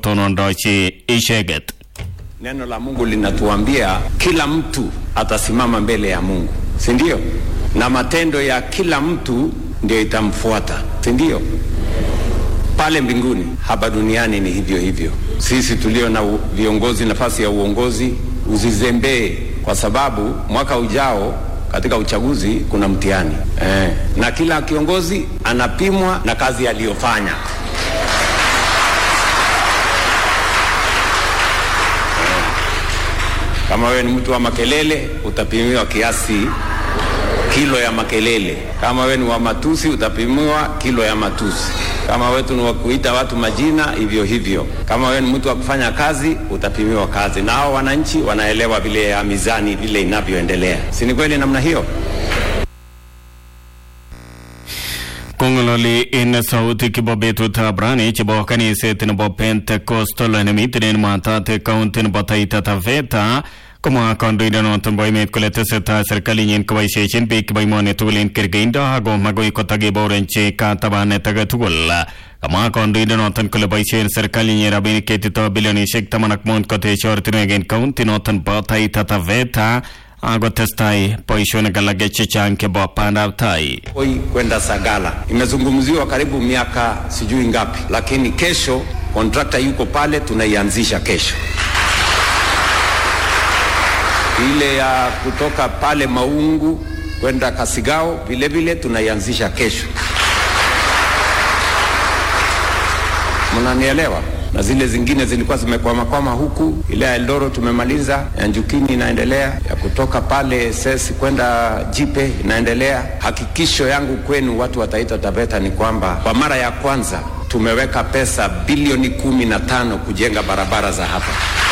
kotonondochi icheget Neno la Mungu linatuambia kila mtu atasimama mbele ya Mungu, si ndio? Na matendo ya kila mtu ndio itamfuata, si ndio? Pale mbinguni, hapa duniani ni hivyo hivyo. Sisi tulio na u- viongozi, nafasi ya uongozi, usizembee, kwa sababu mwaka ujao katika uchaguzi kuna mtihani eh, na kila kiongozi anapimwa na kazi aliyofanya. Kama wewe ni mtu wa makelele, utapimiwa kiasi kilo ya makelele. Kama wewe ni wa matusi, utapimiwa kilo ya matusi. Kama wewe ni wa kuita watu majina, hivyo hivyo. Kama wewe ni mtu wa kufanya kazi, utapimiwa kazi, na hao wananchi wanaelewa vile ya mizani vile inavyoendelea. Si ni kweli namna hiyo? kongololi in sauti kibo betutab rani chibo kaniset nebo pentecostal nemiten matate kaunti nebo taita taveta komwa kandoindenoton bo emet kole tesetai serkalinyin koboisiechin biik chebo emoni tugul en kergeindo ako magoi kotakiborenchi katabanet age tugul kamwa kandoindenoton kole boisien serkalinyin rabinik ketito bilionisiek taman ak mut koteche ortinwek en kaunti noton bo taita taveta akotestai boisionik alak chechang chebo bandab tai Oi kwenda Sagala imezungumziwa karibu miaka sijui ngapi, lakini kesho kontrakta yuko pale, tunaianzisha kesho. Ile ya kutoka pale Maungu kwenda Kasigao vile vile tunaianzisha kesho. Mnanielewa? Na zile zingine zilikuwa zimekwamakwama huku, ile ya Eldoro tumemaliza, ya Njukini inaendelea, ya kutoka pale Sesi kwenda Jipe inaendelea. Hakikisho yangu kwenu watu wa Taita Taveta ni kwamba kwa mara ya kwanza tumeweka pesa bilioni kumi na tano kujenga barabara za hapa.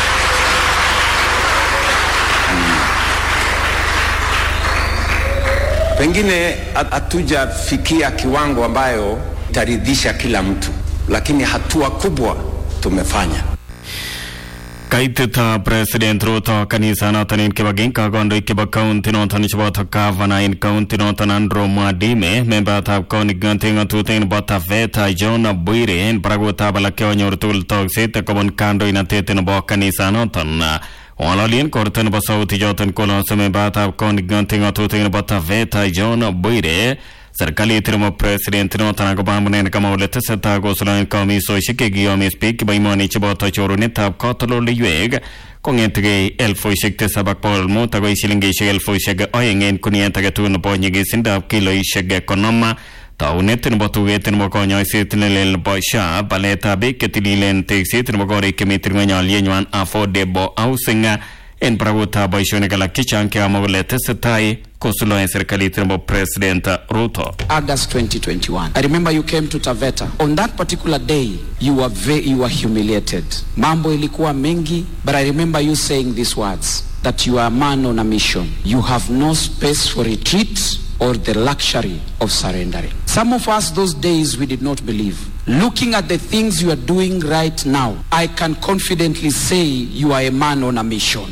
Pengine hat- hatujafikia kiwango ambayo itaridhisha kila mtu, lakini hatua kubwa tumefanya. kaitit president ruto kanisanoton en kibagin kakondoik chebo kaunti noton cheboto gavana en kaunti noton andrew mwadime membatab kaunti ng'atutik nebo taveta john bwire en barakutab alak chekonyor tugul tokset kobun kandoinatet nebo kanisanoton ng'ololien korto nebo sauti choton kolose membatab kaunti ng'atutik nebo taveta john bwire serikalit nebo president noton akobo amunen kama ole tesetai kosuldaen komisosiek chekiyomis biik chebo emoni cheboto chorunetab katoldoleiwek kong'etegei elfusiek tisab ak bogol mut akoi silingisiek elfusiek oeng en kuniet age tugul nebo nyigisindab kiloisiek konom taunet nebo tuget nebo konyoiset nelel nebo SHA baletab biik chetililen tekset nebo korik chemiten ng'weny alyenywan affordable housing en barakutab boisionik alak chechang chekamwa kole tesetai kosuldaen serikalit nebo president ruto August 2021. I remember you came to Taveta. On that particular day, you were very, you were humiliated. Mambo ilikuwa mengi, but I remember you saying these words that you are a man on a mission. You have no space for retreat or the luxury of surrendering. Some of us those days we did not believe. Looking at the things you are doing right now, I can confidently say you are a man on a mission.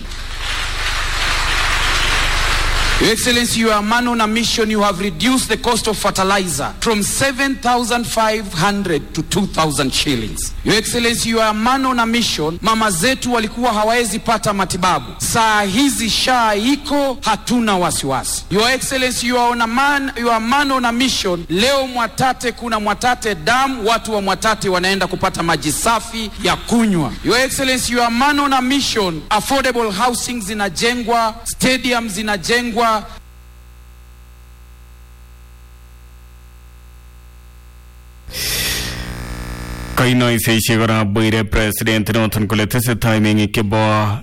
Your Excellency, you are a man on a mission. You have reduced the cost of fertilizer from 7,500 to 2,000 shillings. Your Excellency, you are a man on a mission. Mama zetu walikuwa hawawezi pata matibabu. Saa hizi SHA iko, hatuna wasiwasi. Your Excellency, you are, on a man, you are a man on a mission. Leo Mwatate kuna Mwatate Dam, watu wa Mwatate wanaenda kupata maji safi ya kunywa. Your Excellency, you are a man on a mission. Affordable housing zinajengwa, stadium zinajengwa, kainoiseishek kora bwire president noton kole tesetai meng'ik chebo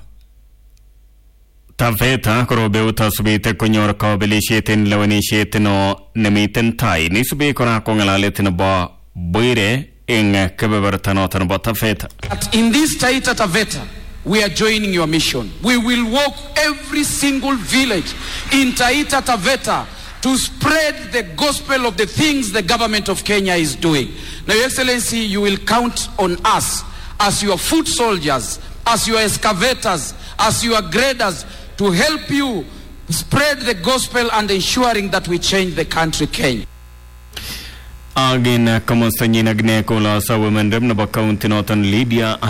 taveta korobeut asubit konyor kabelisiet en lewenisiet no nemiten tai nisube kora ko ng'alalet nebo bwire eng kebeberta noton nebo taveta But in this Taita Taveta, we are joining your mission. We will walk every single village in Taita Taveta to spread the gospel of the things the government of Kenya is doing. Now, Your Excellency, you will count on us as your foot soldiers, as your excavators, as your graders to help you spread the gospel and ensuring that we change the country Kenya. agin komostanyin ak ne kolasa women rep nebo county noton lydia